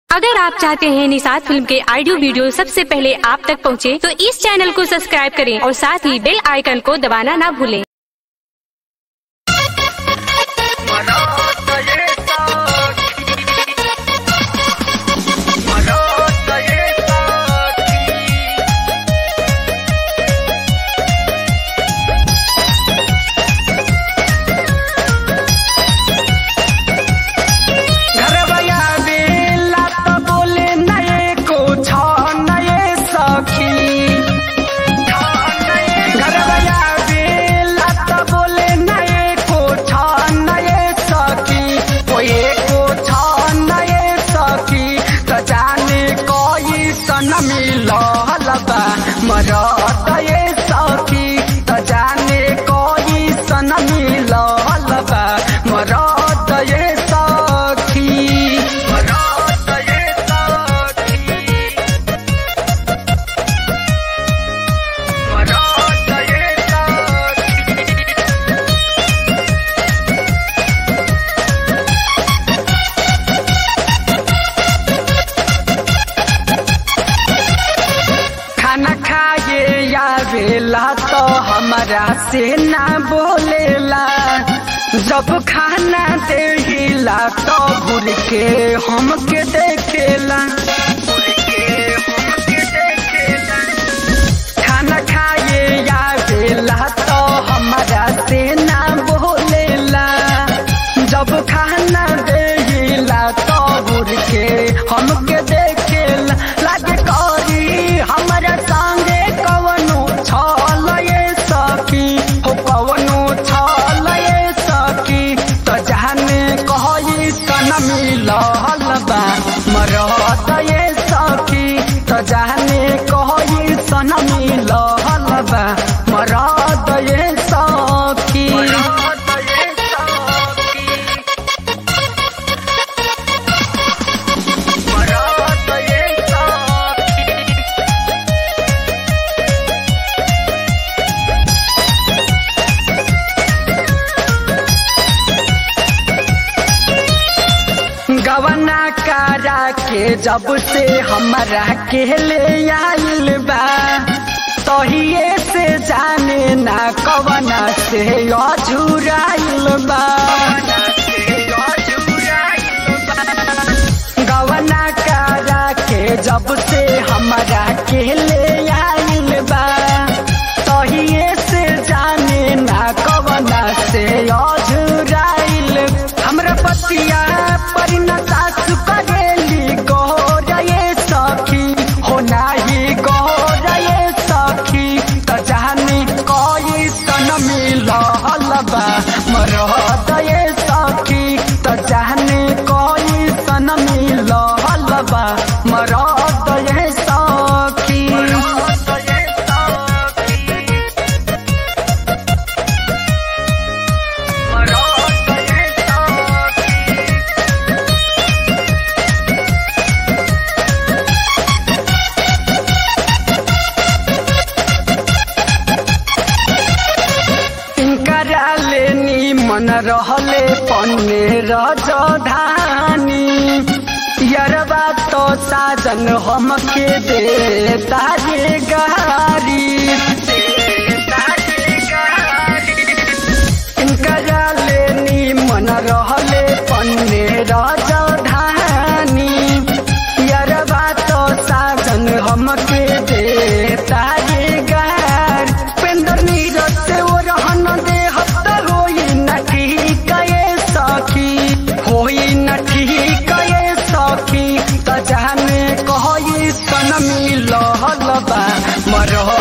अगर आप चाहते हैं निषाद फिल्म के ऑडियो वीडियो सबसे पहले आप तक पहुंचे, तो इस चैनल को सब्सक्राइब करें और साथ ही बेल आइकन को दबाना ना भूलें। घरवया बेला त बोले नए को छ नए सखी घरवया बेला त बोले नए को छ नए सखी कोई को छ नए सखी त जाने कोई सन मिलल बा मरत ये सखी त जाने कोई सन मिलल बा मरत ये सखी मरत ये सखी मरत ये सखी खाना खाए आवेला तो हमारा से ना बोलेला जब खाना देला तो घूर के हमके देखेला खाना खाए आवेला तो हमारा से ना बोलेला जब खाना देला तो घूर के हमके देखेला लागे करी हमरा संगे कवनो छल ये सखी हो कवनो छल ये सखी त जाने कहई सन मिलल बा मरत ये सखी त जाने कहई सन मिलल बा मरत ये सखी मरत ये सखी मरत ये सखी गवना करा के जब से हमरा के ले आइल बा तहिए से जाने ना कवना से अझुराइल बा गवना करा के जब से हमरा के ले आइल बा तहिए से जाने ना कवना से अझुराइल हमरा पतिया परिणता करेली गोरये सखी हो नाही गोरये सखी त जानी कोई सन मिलल बा मरद ये सखी त जानी कोई सन मिलल बा मरद ये सखी मरद ये सखी मरद ये सखी इनकरा लेनी मन रहले पन्ने रजधानी यरबा तो साजन हमके दे तारे गारी इनकरा लेनी मन रहले पन्ने रजधानी यरबा तो साजन हमके दे तारे गार पेंदर नीरज से वो रहन दे हफ्ता होई न ठीक ये सखी होई न ठीक ये सखी त जाने कहई सन मिलल बा मरह